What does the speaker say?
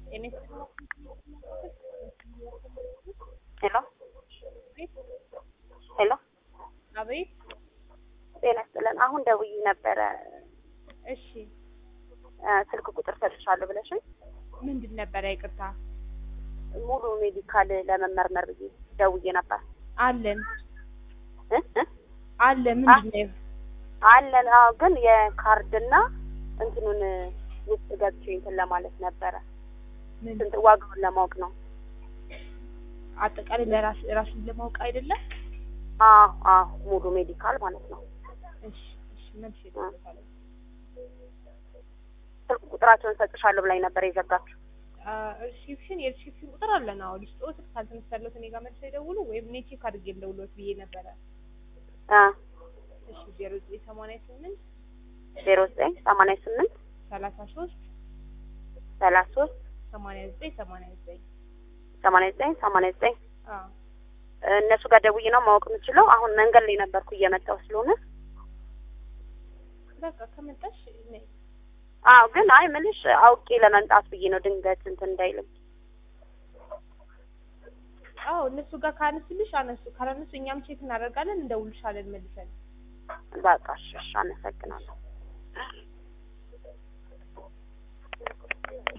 ጤና ሄሎ ሄሎ አቤት። ጤና ይስጥልን። አሁን ደውዬ ነበረ እሺ እ ስልክ ቁጥር ሰጥሻለሁ ብለሽኝ ምንድን ነበረ? ይቅርታ ሙሉ ሜዲካል ለመመርመር ብዬ ደውዬ ነበር አለን እ እ አለ ምንድን ነው? አለን። አዎ፣ ግን የካርድና እንትኑን ውስጥ ገብቼ እንትን ለማለት ነበረ ምን ስንት ዋጋውን ለማወቅ ነው። አጠቃላይ ለራስ ራስን ለማወቅ አይደለም? አዎ አዎ፣ ሙሉ ሜዲካል ማለት ነው። እሺ እሺ መልስ ይደርሳል። ስልክ ቁጥራቸውን ሰጥሻለሁ ብላኝ ነበር የዘጋችሁ። ሪሴፕሽን የሪሴፕሽን ቁጥር አለን። አዎ ልስጦ ስልክ ካልተነሳለት እኔ ጋር መልስ ይደውሉ ወይም እኔ ቼክ አድርጌ ልደውልዎት ብዬ ነበረ። እ እሺ ዜሮ ዘጠኝ ሰማንያ ስምንት ዜሮ ዘጠኝ ሰማንያ ስምንት ሰላሳ ሶስት ሰላሳ ሶስት ሰማንያ ዘጠኝ ሰማንያ ዘጠኝ ሰማንያ ዘጠኝ ሰማንያ ዘጠኝ አዎ እነሱ ጋር ደውዬ ነው ማወቅ የምችለው። አሁን መንገድ ላይ ነበርኩ እየመጣሁ ስለሆነ በቃ ከመጣሽ ነይ። አዎ ግን አይ ምልሽ አውቄ ለመምጣት ብዬ ነው ድንገት እንትን እንዳይልም። አዎ እነሱ ጋር ካነሱልሽ አነሱ፣ ካላነሱ እኛም ቼክ እናደርጋለን፣ እንደውልሻለን መልሰን። በቃ እሺ፣ እሺ፣ አመሰግናለሁ።